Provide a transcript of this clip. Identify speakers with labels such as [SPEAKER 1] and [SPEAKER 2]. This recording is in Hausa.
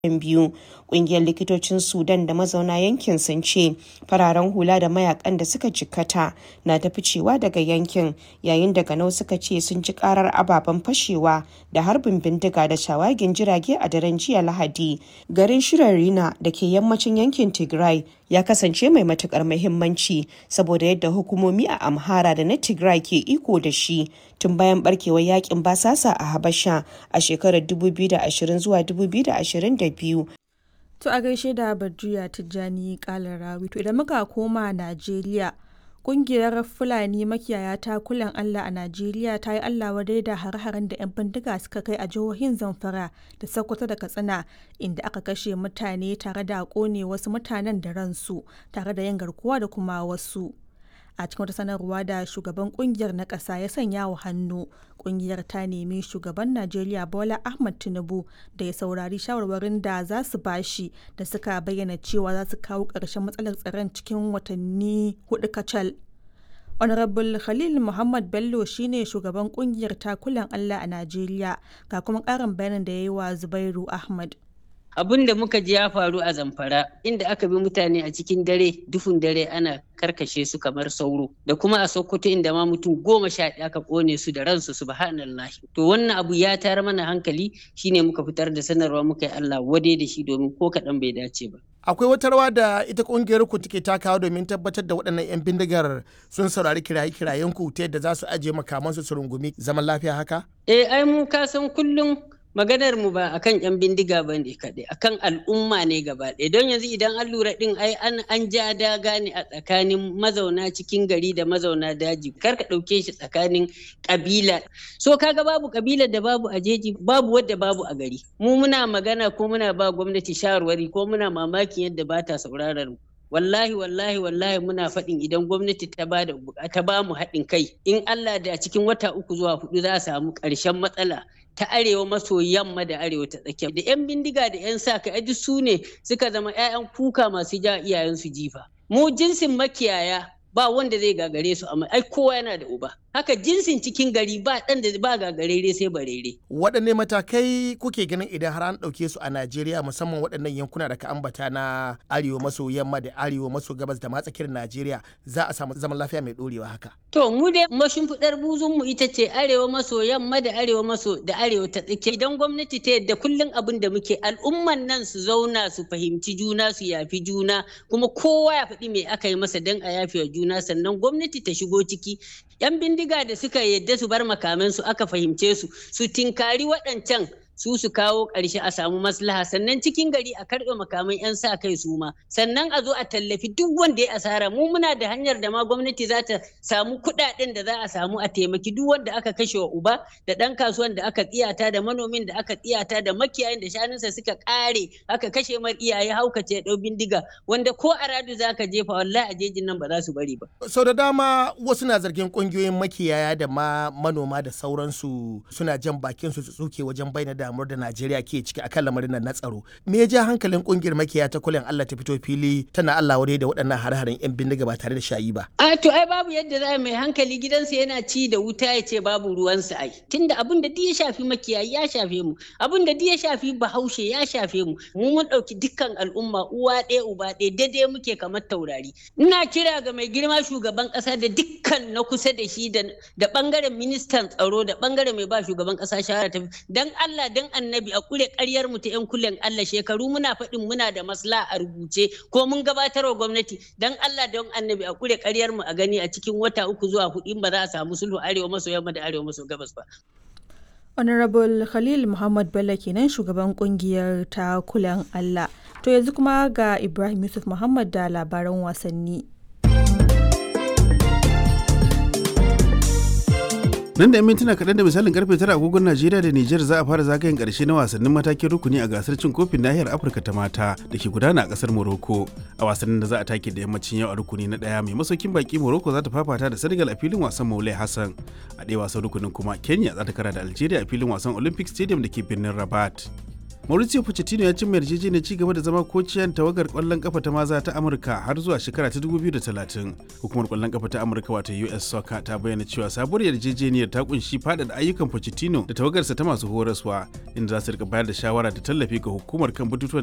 [SPEAKER 1] biyu ƙungiyar likitocin sudan da mazauna yankin sun ce fararen hula da mayakan da suka jikkata na ta ficewa daga yankin yayin da ganau suka ce sun ji karar ababen fashewa da harbin bindiga da shawagin jirage a daren jiya lahadi garin shirarina da ke yammacin yankin tigray ya kasance mai matukar muhimmanci saboda yadda hukumomi a amhara da na tigray ke iko da shi tun bayan barkewar yakin basasa a habasha a shekarar 2020 zuwa 2022
[SPEAKER 2] To a gaishe da Badriya Tijjani Kalarawi. To idan muka koma Najeriya, kungiyar Fulani makiyaya ta kulan Allah a Najeriya ta yi Allah wadai da har-haren da 'yan bindiga suka kai a jihohin Zamfara da Sokoto da Katsina inda aka kashe mutane tare da kone wasu mutanen da ransu tare da yin garkuwa da kuma wasu. a cikin wata sanarwa da shugaban kungiyar na ƙasa ya sanya wa hannu kungiyar ta nemi shugaban najeriya bola ahmad tinubu da ya saurari shawarwarin da za su bashi da suka bayyana cewa za su kawo ƙarshen matsalar tsaron cikin watanni hudu kacal honorable khalil muhammad bello shine shugaban kungiyar takulan allah a najeriya ga kuma ƙarin bayanin da ya yi wa zubairu ahmad
[SPEAKER 3] abin da muka ji ya faru a zamfara inda aka bi mutane a cikin dare duhun dare ana karkashe su kamar sauro da kuma a sokoto inda ma mutum goma sha ɗaya aka ƙone su da ransu subhanallahi to wannan abu ya tayar mana hankali shine muka fitar da sanarwa muka yi Allah wade da shi domin ko kaɗan bai dace ba
[SPEAKER 4] akwai wata rawa da ita kungiyar ku take takawa domin tabbatar da waɗannan 'yan bindigar sun saurari kiraye-kirayen ku ta yadda za su ajiye makamansu su rungumi zaman lafiya haka
[SPEAKER 3] eh ai mu ka san kullum maganar mu ba akan yan bindiga ba ne kaɗai akan al'umma ne gaba ɗaya don yanzu idan an lura ɗin ai an an ja daga ne a tsakanin mazauna cikin gari da mazauna daji kar ka ɗauke shi tsakanin ƙabila so kaga babu ƙabilar da babu a jeji babu wadda babu a gari mu muna magana ko muna ba gwamnati shawarwari ko muna mamakin yadda ba ta sauraron mu wallahi wallahi wallahi muna faɗin idan gwamnati ta ba da ta ba mu haɗin kai in Allah da cikin wata uku zuwa hudu za a samu ƙarshen matsala ta arewa maso yamma da arewa ta tsakiya da 'yan bindiga da 'yan sa kai duk su ne suka zama 'ya'yan kuka masu ja iyayensu jifa mu jinsin makiyaya ba wanda zai gagare su amma ai kowa yana da uba haka jinsin cikin gari ba ɗan da ba gagarere sai barere.
[SPEAKER 4] waɗanne matakai kuke ganin idan har an ɗauke su a najeriya musamman waɗannan yankuna da ka ambata na arewa maso yamma da arewa maso gabas da matsakiyar najeriya za a samu zaman lafiya mai ɗorewa haka.
[SPEAKER 3] to mu dai mashimfiɗar buzun mu ita ce arewa maso yamma da arewa maso da arewa ta tsakiya idan gwamnati ta yadda kullum abin da muke al'umman nan su zauna su fahimci juna su yafi juna kuma kowa ya faɗi me aka yi masa don a yafi wa juna sannan gwamnati ta shigo ciki yan bindiga da suka yadda su bar makamansu aka fahimce su su tinkari waɗancan su su kawo ƙarshe a samu maslaha sannan cikin gari a karɓe makaman 'yan sa kai su ma sannan a zo a tallafi duk wanda ya asara mu muna da hanyar da ma gwamnati za ta samu kuɗaɗen da za a samu a taimaki duk wanda aka kashe wa uba da ɗan kasuwan da aka tsiyata da manomin da aka tsiyata da makiyayin da shanunsa suka ƙare aka kashe mar iyaye haukace ɗau bindiga wanda ko a radu za ka jefa wallahi a jejin nan ba za su bari ba.
[SPEAKER 4] sau da dama wasu na zargin ƙungiyoyin makiyaya da ma manoma da sauransu suna jan bakin su tsuke wajen bayyana damuwar da Najeriya ke ciki akan lamarin nan na tsaro. Me ya ja hankalin kungiyar makiya ta kulen Allah ta fito fili tana Allah wadai da waɗannan har-haren 'yan bindiga ba tare da shayi ba.
[SPEAKER 3] A to ai babu yadda za mai hankali gidansa yana ci da wuta ya ce babu ruwansa ai. Tunda abin da duk ya shafi makiyayi ya shafe mu, abin da duk ya shafi bahaushe ya shafe mu. Mu mun ɗauki dukkan al'umma uwa ɗaya uba ɗaya daidai muke kamar taurari. Ina kira ga mai girma shugaban ƙasa da dukkan na kusa da shi da ɓangaren ministan tsaro da ɓangaren mai ba shugaban ƙasa shawara ta dan Allah dan annabi a kure karyar mu ta yan kulen Allah shekaru muna faɗin muna da masla a rubuce ko mun gabatar wa gwamnati dan Allah don annabi a kure karyar mu a gani a cikin wata uku zuwa hudu ba za a samu sulhu arewa maso yamma da arewa maso gabas ba.
[SPEAKER 2] Honorable Khalil Muhammad Bello kenan shugaban kungiyar ta kulan Allah. To yanzu kuma ga Ibrahim Yusuf Muhammad da labaran wasanni.
[SPEAKER 5] nan da 'yan mintuna kaɗan da misalin karfe tara agogon najeriya da nijar za a fara zagayen ƙarshe na wasannin matakin rukuni a gasar cin kofin nahiyar afirka ta mata da ke gudana a ƙasar morocco a wasannin da za a take da yammacin yau a rukuni na ɗaya mai masaukin baki morocco za ta fafata da senegal a filin wasan maulai hassan a ɗaya wasan rukunin kuma kenya za ta kara da algeria a filin wasan olympic stadium da ke birnin rabat Mauricio Pochettino ya cimma yarjejeniyar ci gaba da zama kociyan tawagar kwallon kafa ta maza ta Amurka har zuwa shekara ta 2030. Hukumar kwallon kafa ta Amurka wato US Soccer ta bayyana cewa sabuwar yarjejeniyar ta kunshi faɗaɗa ayyukan Pochettino da tawagarsa ta masu horaswa inda za su rika bayar da shawara da tallafi ga hukumar kan batutuwan